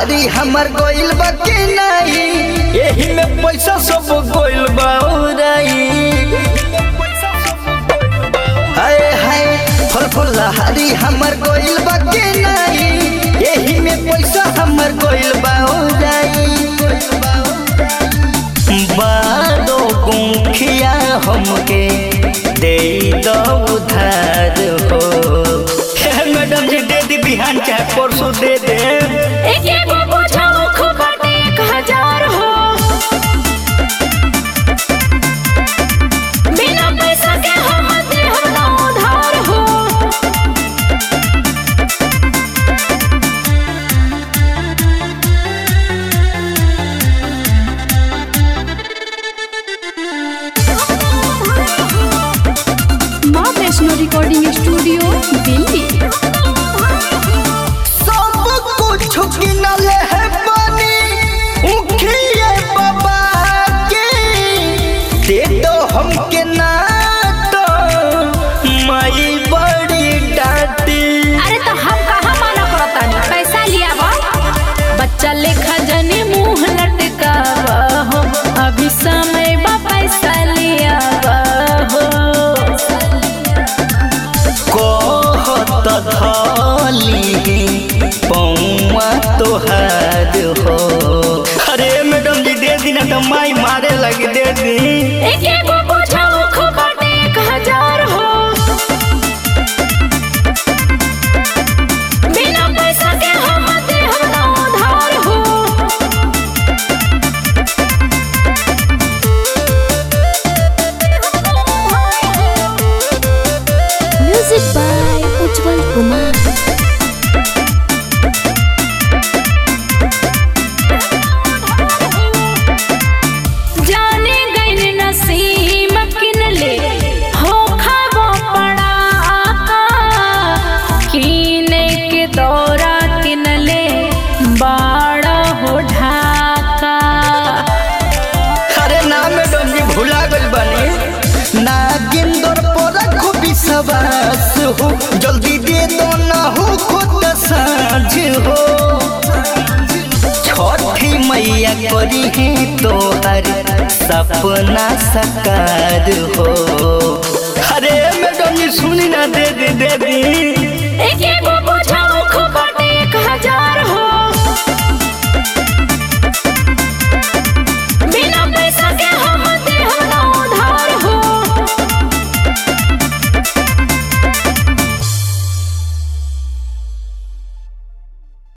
लहारी हमर गोइल बा के नाही एही में पैसा सब गोइल बा उड़ाई हाय हाय फल फल लहारी हमर गोइल बा के नाही एही में पैसा हमर गोइल बा उड़ाई बादो गुंखिया हमके दे दो उधार हो हे मैडम जी दे दी बिहान चाहे परसों दे दे एक एक बोझा मुख बाटे एक हजार हो बिना पैसा के हम दे हम ना उधार हो माँ वैष्णो रिकॉर्डिंग स्टूडियो दिल्ली सब कुछ किनले है पानी उखिए बाबा के दे दो हमके ना तो माई बड़ी डांटी अरे तो हम कहाँ माना करतानी पैसा लिया बा बच्चा लेखा जने मुंह लटकावा हो अभी समय बा पैसा लिया बा हो कहत धली पौआ तोहार हो अरे मैडम जी दे दी ना तो माई मारे लगी दे दी एक एक बोझा मुख बाटे एक हजार हो बिना पैसा के हम दे हम ना उधार हो म्यूजिक बाय उज्जवल कुमार जाने गइन नसीम किनले हो खाबो पड़ा कीने के दौरा किनले बाड़ा हो ढाका अरे ना मैडम जी भुला गइल बानी ना गिंदर पर रखो विश्वास हो जल्दी दे दो ना हो खुद साझ हो छठी मैया करी है तोहर सपना सकार हो अरे मैडम जी सुनी ना दे दी दे दी